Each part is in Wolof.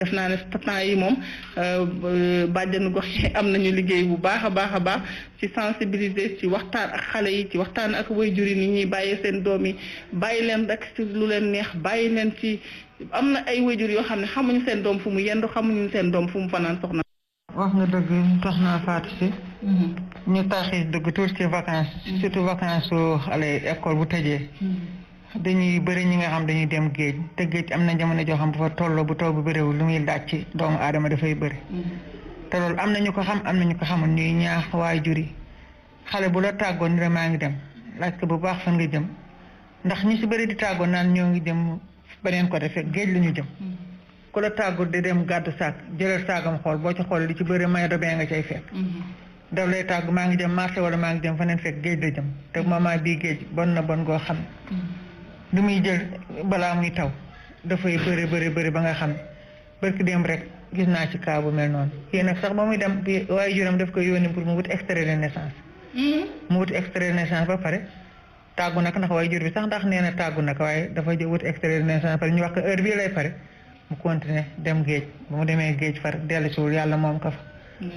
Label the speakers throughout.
Speaker 1: def naa ne temps yi moom bàjjenu gox yi am nañu liggéey bu baax a baax a baax ci sensibiliser ci waxtaan ak xale yi ci waxtaan ak waajur yi ni ñuy bàyyee seen doom yi bàyyi leen rek ci lu leen neex bàyyi leen ci am na ay waajur yoo xam ne xamuñu seen doom fu mu yendu xamuñu seen doom fu mu fanaan soxna.
Speaker 2: wax nga dëgg tax naa faatu si. ñu taxis dëgg tuuti ci vacances. surtout vacances su xale école bu tëjee. dañuy bëri ñi nga xam dañuy dem géej te géej am na jamono joo xam bu fa tolloo bu taw bu bëriwul lu muy laaj ci doomu aadama dafay bëri. te loolu am na ñu ko xam am na ñu ko xamul ñuy ñaax waajur yi xale bu la tàggoon ni la maa ngi dem laaj ko bu baax fan nga jëm ndax ñi si bëri di tàggoon naan ñoo ngi jëm beneen côté fekk géej la ñu jëm. ku la tàggu di dem gàddu saak jëlal saagam xool boo ci xool li ci bëri may dobee nga cay fekk. daf lay tàggu maa ngi jëm marché wala maa ngi jëm faneen fekk géej la jëm te moment bii géej bon na bon goo xam li muy jël balaa muy taw dafay bëri bëri bëri ba nga xam barki dem rek gis naa ci cas bu mel noonu kii nag sax ba muy dem bi waaye juróom daf koy yónni pour mu wut extrait de naissance mu wut extrait de naissance ba pare tàggu nag ndax waaye jur bi sax ndax nee na tàggu nag waaye dafa wut extrait de naissance pare ñu wax ko heure bii lay pare mu continuer dem géej ba mu demee géej far dellu siwul yàlla moom ka fa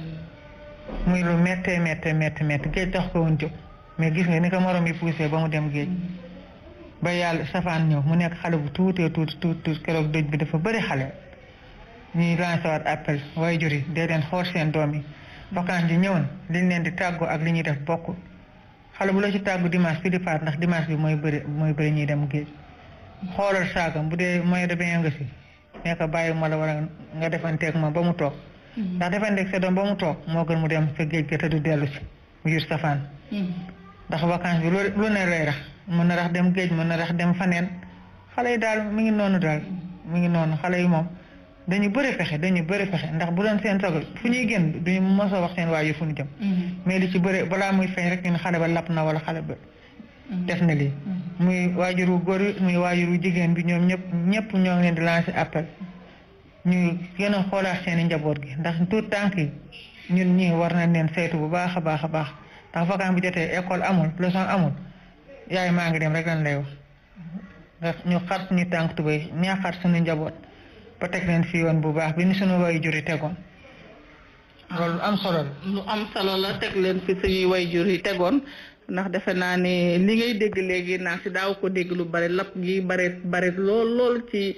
Speaker 2: muy lu méttee méttee méttee méttee géej tax ko woon jóg mais gis nga ni ko morom yi poussé ba mu dem géej ba yàlla safaan ñëw mu nekk xale bu tuutee tuuti tuuti tuuti keroog dëj bi dafa bëri xale ñuy lancé waat appel waaye jur yi dee leen xool seen doom yi vacances ji ñëwoon liñ leen di tàggoo ak li ñuy def bokkul xale bu la ci tàggu dimanche fi di faat ndax dimanche bi mooy bëri mooy bëri ñuy dem géej xoolal saagam bu dee moyen de bien nga si nee ko bàyyi ma la wala nga defanteeg ma ba mu toog ndax defanteeg sa doom ba mu toog moo gën mu dem sa géej ga te du dellu si mu jur safaan ndax vacances bi lu ne lay rax mën na rax dem géej mën na rax dem faneen xale yi daal mi ngi noonu daal mi ngi noonu xale yi moom dañu bëri fexe dañu bëri fexe ndax bu doon seen sago fu ñuy génn duñu mos a wax seen waajur fu ñu jëm mais li ci bëri balaa muy feeñ rek ñun xale ba lapp na wala xale ba def na lii muy waajuru góor muy waajuru jigéen bi ñoom ñëpp ñëpp ñoo ngi leen di lancer appel ñu gën a xoolaat seen i njaboot gi ndax tout tànk yi ñun ñii war nañ leen saytu bu baax a baax a baax ndax vacance bi jotee école amul leçon amul yaay maa ngi dem rek lan lay wax nga ñu xar suñu tànk tubéy ñaaxaat suñu njaboot ba teg leen fi yoon bu baax bi ni suñu way juri tegoon loolu lu am solo la
Speaker 1: lu am solo la teg leen fi suñuy way jur yi tegoon ndax defe naa ne li ngay dégg léegi naa si daaw ko dégg lu bare lapp gi bare bare lool lool ci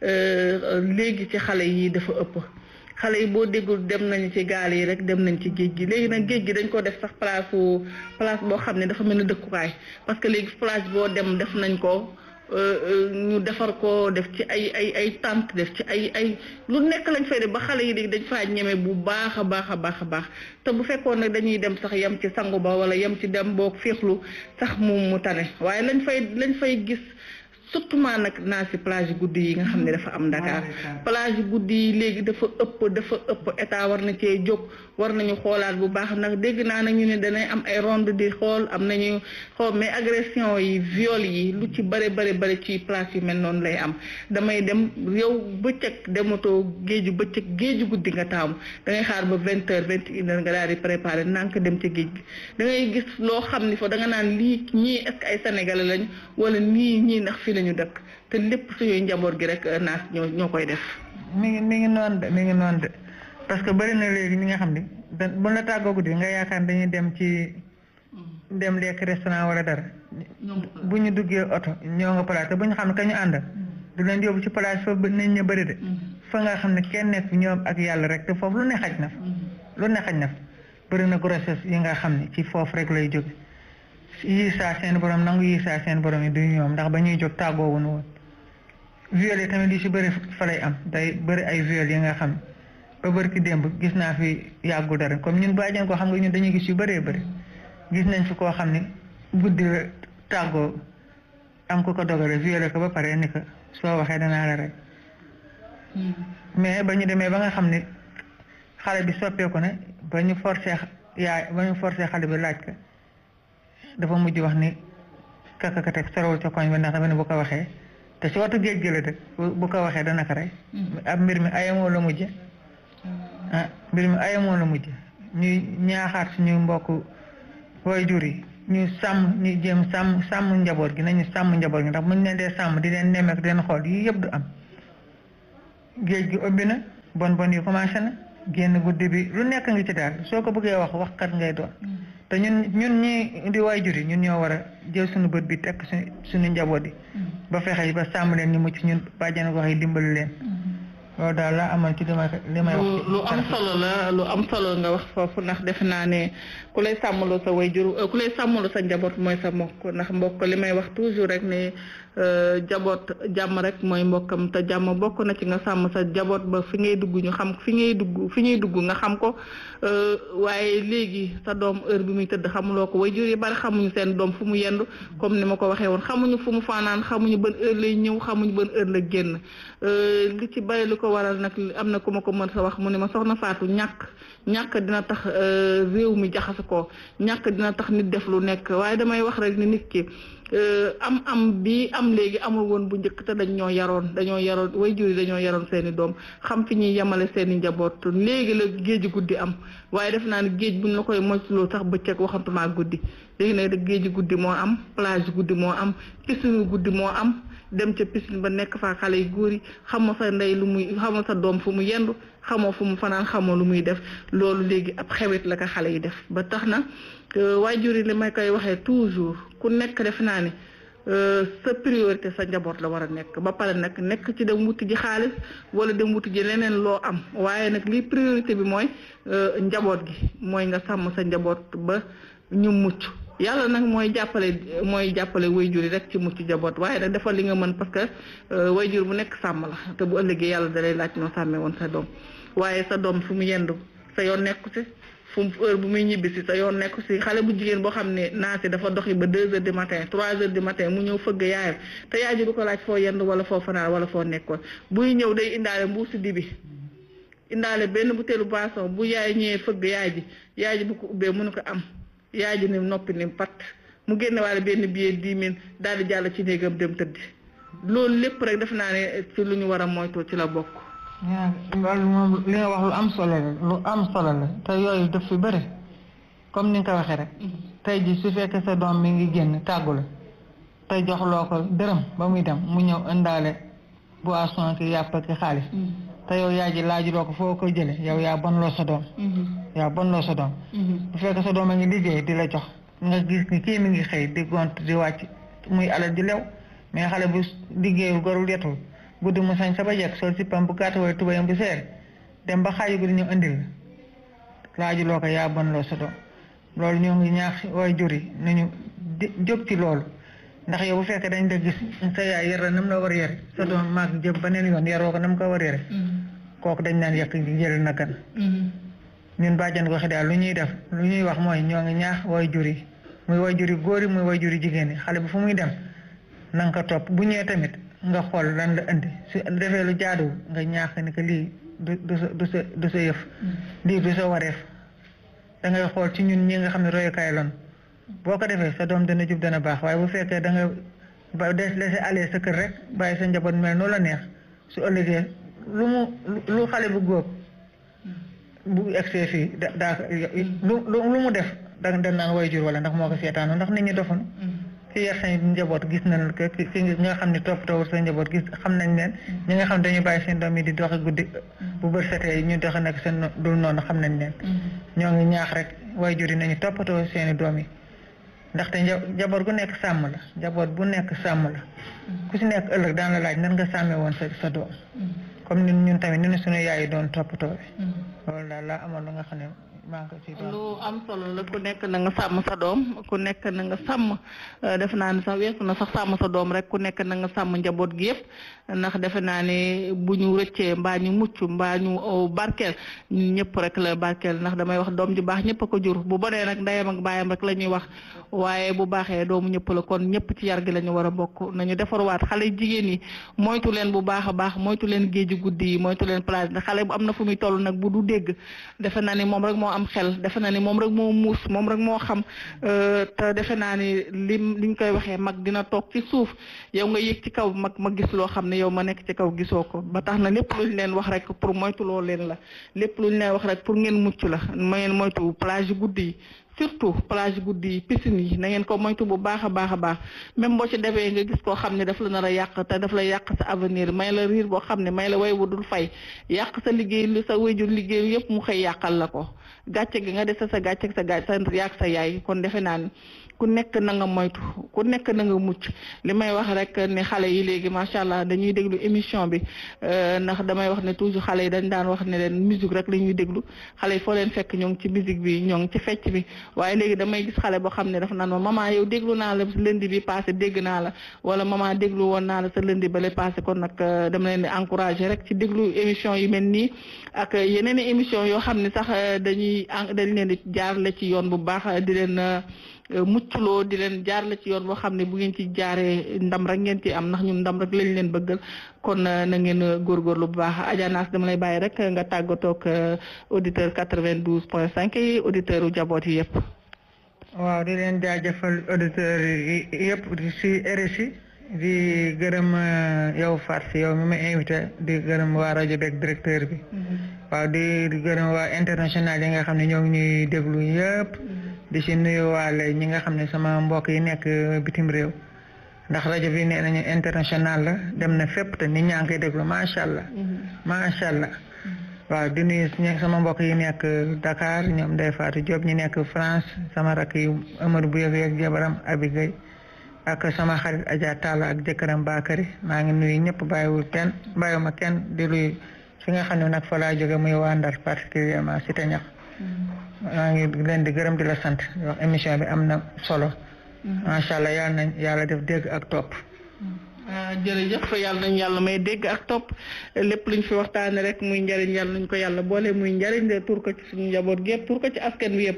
Speaker 1: léegi ci xale yi dafa ëpp xale yi boo déggul dem nañu ci gaal yi rek dem nañ ci géej gi léegi nag géej gi dañ ko def sax place place boo xam ne dafa mel ni dëkkukaay parce que léegi place boo dem def nañ ko ñu defar ko def ci ay ay ay tente def ci ay ay lu nekk lañ fay def ba xale yi léegi dañ faa ñeme bu baax a baax a baax a baax te bu fekkoon nag dañuy dem sax yem ci sangu ba wala yem ci dem boog féexlu sax mu mu tane waaye lañ fay lañ fay gis surtout maa nag naa si plage guddi yi nga xam ne dafa am Dakar plage guddi yi léegi dafa ëpp dafa ëpp état war na cee jóg war nañu xoolaat bu baax nag dégg naa nag ñu ne danay am ay ronde di xool am nañu xool mais agression yi viol yi lu ci bare bare bare ci place yu mel noonu lay am damay dem yow bëccëg dematoo géeju bëccëg géeju guddi nga taamu da ngay xaar ba vingt heures vingt une heures nga daal di préparer nank dem ci géej gi da ngay gis loo xam ni fa da nga naan lii ñii est-ce que ay sénégalais lañ wala nii ñii ndax fi ñu dëkk te lépp suñuy njaboot gi rek naas ñoo ñoo koy def.
Speaker 2: mi ngi mi ngi noonu de mi ngi noonu de parce que bëri na léegi ñi nga xam ni da bu la tàggoo guddi nga yaakaar dañuy dem ci dem lekk restaurant wala dara. bu ñu duggee oto ñoo nga place te bu ñu xam ne ka ñu ànd. du leen yóbbu ci place foofu nit ñi bëri de. fa nga xam ne kenn nekk ñoom ak yàlla rek te foofu lu ne xaj na fa. lu ne xaj na fa bëri na grossesse yi nga xam ne ci foofu rek lay jóge yii saa seen borom nangu yii saa seen borom yi du ñoom ndax ba ñuy jóg tàggoo wuñu woon viol yi tamit li ci bëri fa lay am day bëri ay viol yi nga xam ba bëri ki démb gis naa fi yàggu dara comme ñun bàjjen koo xam nga ñun dañuy gis yu bëree bëri gis nañ fi koo xam ne guddi tàggoo am ku ko dogale violé ko ba pare ni ko soo waxee danaa la rek mais ba ñu demee ba nga xam ne xale bi soppeeku ne ba ñu forcé yaay ba ñu forcé xale bi laaj ko dafa mujj wax ni kaka teg sorowul ca koñ ba ndax dafa ne bu ko waxee te si waxtu géej gi la dëkk bu ko waxee dana ko rey ab mbir mi ayamoo la mujj ah mbir mi ayamoo la mujj ñuy ñaaxaat suñu mbokk waajur yi ñu sàmm ñu jéem sàmm sàmm njaboot gi nañu sàmm njaboot gi ndax muñ leen dee sàmm di leen nemmeek di leen xool yii yëpp du am géej gi ëbbi na bon bon yi commencé na génn guddi bi lu nekk ngi ci daal soo ko bëggee wax waxkat ngay doon te ñun ñun ñi di waajur yi ñun ñoo war a jël suñu bët bi tekk suñu suñu njaboot yi ba fexe ba sàmm leen ñu mucc ñun bàjjan wax yi dimbali leen loolu daal la amal ci li may li may wax
Speaker 1: lu am solo la lu am solo nga wax foofu ndax defe naa ne ku lay sàmmaloo sa waajur ku lay sàmmaloo sa njaboot mooy sa mbokk ndax mbokk li may wax toujours rek ne jaboot jàmm rek mooy mbokkam te jàmm bokk na ci nga sàmm sa jaboot ba fi ngay dugg ñu xam fi ngay dugg fi ñuy dugg nga xam ko waaye léegi sa doom heure bi muy tëdd xamuloo ko waajur yi bari xamuñu seen doom fu mu yendu comme ni ma ko waxee woon xamuñu fu mu fanaan xamuñu ban heure lay ñëw xamuñu ban heure la génn li ci bari lu ko waral nag am na ku ma ko mën sa wax mu ne ma soxna Faatu ñàkk ñàkk dina tax réew mi jaxase ko ñàkk dina tax nit def lu nekk waaye damay wax rek ni nit ki am am bi am léegi amul woon bu njëkk te dañ ñoo yaroon dañoo yaroon waajur yi dañoo yaroon seeni doom xam fi ñuy yemale seeni njaboot léegi la géej guddi am waaye def naa ne géej buñ la koy moytuloo sax bëccëg waxantuma guddi léegi nag géej guddi moo am plage guddi moo am piscine guddi moo am dem ca piscine ba nekk fa xale yu góor yi xamoo sa ndey lu muy xamoo sa doom fu mu yendu xamoo fu mu fanaan xamoo lu muy def loolu léegi ab xewet la ko xale yi def ba tax na waajur yi li may koy waxee toujours ku nekk def naa ne sa priorité sa njaboot la war a nekk ba pare nag nekk ci dem wuti ji xaalis wala dem wuti ji leneen loo am waaye nag li priorité bi mooy njaboot gi mooy nga sàmm sa njaboot ba ñu mucc yàlla nag mooy jàppale mooy jàppale wayjur yi rek ci mucc njaboot waaye nag defal li nga mën parce que wayjur bu nekk sàmm la te bu ëllëgee yàlla dalay laaj noo sàmmee woon sa doom waaye sa doom fu mu yendu sa yoon nekku ci fu mu heure bu muy ñibbi si sa yoon nekku si xale bu jigéen boo xam ne naa si dafa doxi ba deux heures du matin trois heures du matin mu ñëw fëgg yaayam te yaay ji du ko laaj foo yendu wala foo fanaan wala foo nekkoon buy ñëw day indaale mbuusi dibi indaale benn butéelu boisson bu yaay ñëwee fëgg yaay ji yaay ji bu ko ubbee mënu ko am yaay ji ni noppi ni pat mu génne waale benn billet dix mille daal di jàll ci néegam dem tëdd loolu lépp rek def naa ne ci lu ñu war a moytu ci la bokk.
Speaker 2: waaw loolu moom li nga wax lu am solo la lu am solo la te yooyu daf fi bëri comme ni nga ko waxee rek. tey ji su fekkee sa doom mi ngi génn tàggu la te joxloo ko dërëm ba muy dem mu ñëw indaale boisson ki yàpp ki xaalis. te yow yaa ji laajuloo ko foo ko jëlee yow yaa bonloo sa doom. yaa bonloo sa doom. bu fekkee sa doom a ngi liggéey di la jox nga gis ni kii mi ngi xëy di gont di wàcc muy alal di lew mais xale bu liggéeyul gorul yetul guddi mu sañ sa ba jekk sol si pam bu gàtt wala tubayam bu seer dem ba xaaju guddi ñu indil la laajuloo ko yaa bonloo sa doom loolu ñoo ngi ñaax way jur yi nañu jóg ci loolu ndax yow bu fekkee dañ la gis sa yaay yar la nam la war a yare sa doom maag jëm beneen yoon yaroo ko nam ko war a yare kooku dañ naan yàq jël na kan ñun bàjjan goxe daal lu ñuy def lu ñuy wax mooy ñoo ngi ñaax way jur yi muy way jur yi góor yi muy way jur yi jigéen yi xale bi fu muy dem na nga ko topp bu ñëwee tamit nga xool lan la indi su defee lu jaaduwul nga ñaax ni que lii du du sa du sa du sa yëf lii du sa wareef da ngay xool ci ñun ñi nga xam ne royukaay lan boo ko defee sa doom dana jub dana baax waaye bu fekkee da nga ba des laisser aller sa kër rek bàyyi sa njaboot mel noo la neex su ëllëgee lu mu lu xale bu góob bu egsee fii da daa lu lu mu def da nga naan way jur wala ndax moo ko seetaanu ndax nit ñi dofoon ci yar sa njaboot gis nañ ko ki nga xam ne toppatoowul sa njaboot gis xam nañ leen ñi nga xam ne dañuy bàyyi seen doom yi di doxi guddi bu bër setee ñu doxi nag seen dul noonu xam nañ leen ñoo ngi ñaax rek way jur yi nañu toppatoo seeni doom yi ndaxte njaboot gu nekk sàmm la njaboot bu nekk sàmm la ku si nekk ëllëg daan la laaj nan nga sàmmee woon sa sa doom comme ni ñun tamit ni ñu suñu yaay yi doon toppatoo loolu daal laa amoon lu nga xam ne maa ngi ko ci doon
Speaker 1: lu am solo la ku nekk na nga sàmm sa doom ku nekk na nga sàmm defe naa ne sax weesu na sax sàmm sa doom rek ku nekk na nga sàmm njaboot gi yëpp ndax defe naa ne bu ñu rëccee mbaa ñu mucc mbaa ñu barkeel ñun ñëpp rek la barkeel ndax damay wax doom ju baax ñëpp a ko jur bu bonee nag ndeyam ak baayam rek la ñuy wax waaye bu baaxee doomu ñëpp la kon ñëpp ci yar gi la ñu war a bokk nañu defarwaat xale jigéen yi moytu leen bu baax a baax moytu leen géeju guddi yi moytu leen plage ndax xale bu am na fu muy toll nag bu du dégg defe naa ni moom rek moo am xel defe na ni moom rek moo muus moom rek moo xam te defe naa ni lim liñ koy waxee mag dina toog ci suuf yow nga yëg ci kaw mag ma gis loo xam ne yow ma nekk ci kaw gisoo ko ba tax na lépp luñ leen wax rek pour moytuloo leen la lépp luñ leen wax rek pour ngeen mucc la ma ngeen moytu plage yu guddi yi surtout plage guddi yi piscine yi na ngeen ko moytu bu baax a baax a baax même boo ci demee nga gis koo xam ne daf la nar a yàq te daf la yàq sa avenir may la riir boo xam ne may la way wu dul fay yàq sa liggéey lu sa wéjur liggéey yëpp mu xëy yàqal la ko gàcce gi nga dese sa gàcce sa gàcce sa yàq sa yaay kon defe naa ni ku nekk na nga moytu ku nekk na nga mucc li may wax rek ne xale yi léegi macha allah dañuy déglu émission bi ndax damay wax ne toujours xale yi dañ daan wax ne leen musique rek la ñuy déglu xale yi foo leen fekk ñoo ngi ci musique bi ñoo ngi ci fecc bi waaye léegi damay gis xale boo xam ne dafa naan ma maman yow déglu naa la lundi bi passé dégg naa la wala maman déglu woon naa la sa lundi ba le passé kon nag dama leen di encouragé rek ci déglu émission yu mel nii ak yeneen i émission yoo xam ne sax dañuy dañ leen di jaarale ci yoon bu baax di leen muccloo di leen jaarale ci yoon boo xam ne bu ngeen ci jaaree ndam rek ngeen ci am ndax ñun ndam rek lañ leen bëggal kon na ngeen góorgóorlu bu baax Adja Nass dama lay bàyyi rek nga tàggatoo ak auditeur 92 point 5 yi auditeur u jaboot yi yëpp.
Speaker 2: waaw di leen jaajëfal auditeurs yi yëpp si RSI di gërëm yow Fatou yow mi ma invité di gërëm waa rajo beeg directeur bi. waaw di gërëm waa international yi nga xam ne ñoo ngi ñuy déglu yëpp. di si nuyuwaale ñi nga xam ne sama mbokk yi nekk bitim réew ndax rajo bi nee nañu international la dem na fépp te nit ñaa ngi koy déglu macha allah. macha allah. waaw di nuyu sama mbokk yi nekk Dakar ñoom Ndeye Fatou Diop ñi nekk France sama rakk yi Amadou bu yëg yëg jabaram Abigay ak sama xarit Adja Talla ak jëkkëram Bakary maa ngi nuyu ñëpp bàyyiwul kenn bàyyiwuma kenn di luy fi nga xam ne nag fa laa jóge muy waa Ndar particulièrement si te ñax maa ngi leen di gërëm di la sant wax émission bi am na solo macha allah yàlla nañ yàlla def dégg ak topp
Speaker 1: jërëjëf yàlla nañ yàlla may dégg ak topp lépp luñ fi waxtaane rek muy njariñ yàlla nañ ko yàlla boole muy njariñ de tur ko ci suñu njaboot gi yëpp tur ko ci askan wi yëpp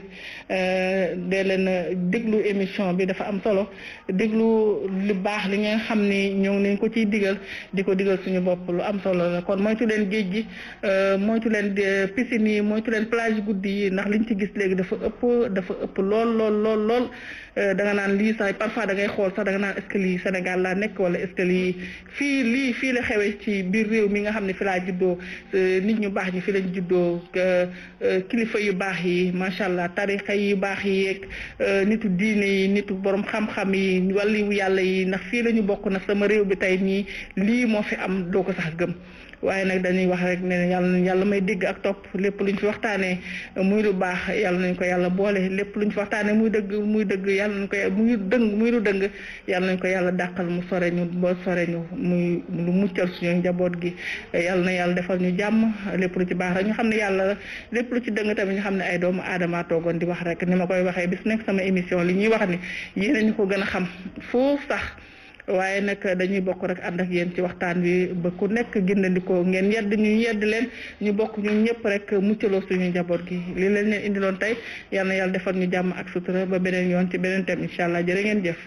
Speaker 1: de leen déglu émission bi dafa am solo déglu lu baax li ngeen xam ni ñoo ngi leen ko ciy digal di ko digal suñu bopp lu am solo la kon moytu leen géej gi moytu leen piscine yi moytu leen plage guddi yi ndax liñ ci gis léegi dafa ëpp dafa ëpp lool lool lool lool da nga naan lii sax parfois da ngay xool sax da nga naan est-ce que lii Sénégal laa nekk wala est-ce que lii fii lii fii la xewee ci biir réew mi nga xam ne fi laa juddoo nit ñu baax ñi fi lañ juddoo kilifa yu baax yi macha allah tarixa yu baax yi yeeg nitu diine yi nitu borom xam-xam yi wàllu yàlla yi ndax fii la ñu bokk nag sama réew bi tey nii lii moo fi am doo ko sax gëm. waaye nag dañuy wax rek ne yàlla nañ yàlla may dégg ak topp lépp luñ fi waxtaanee muy lu baax yàlla nañ ko yàlla boole lépp luñ fi waxtaanee muy dëgg muy dëgg yàlla nañ ko muy dëng muy lu dëng yàlla nañ ko yàlla dàqal mu sore ñu ba sore ñu muy lu muccal suñu njaboot gi yàlla na yàlla defal ñu jàmm lépp lu ci baax rek ñu xam ne yàlla lépp lu ci dëng tamit ñu xam ne ay doomu aadama toogoon di wax rek ni ma koy waxee bis nekk sama émission li ñuy wax ni yéen ñu ko gën a xam foofu sax waaye nag dañuy bokk rek ànd ak yéen ci waxtaan wi ba ku nekk gindandikoo ngeen yedd ñu yedd leen ñu bokk ñun ñëpp rek muccaloo suñu njaboot gi li leen leen indiloon tey yal na yàlla defal ñu jàmm ak sutura ba beneen yoon ci beneen thème incha allah jërë ngeen jëf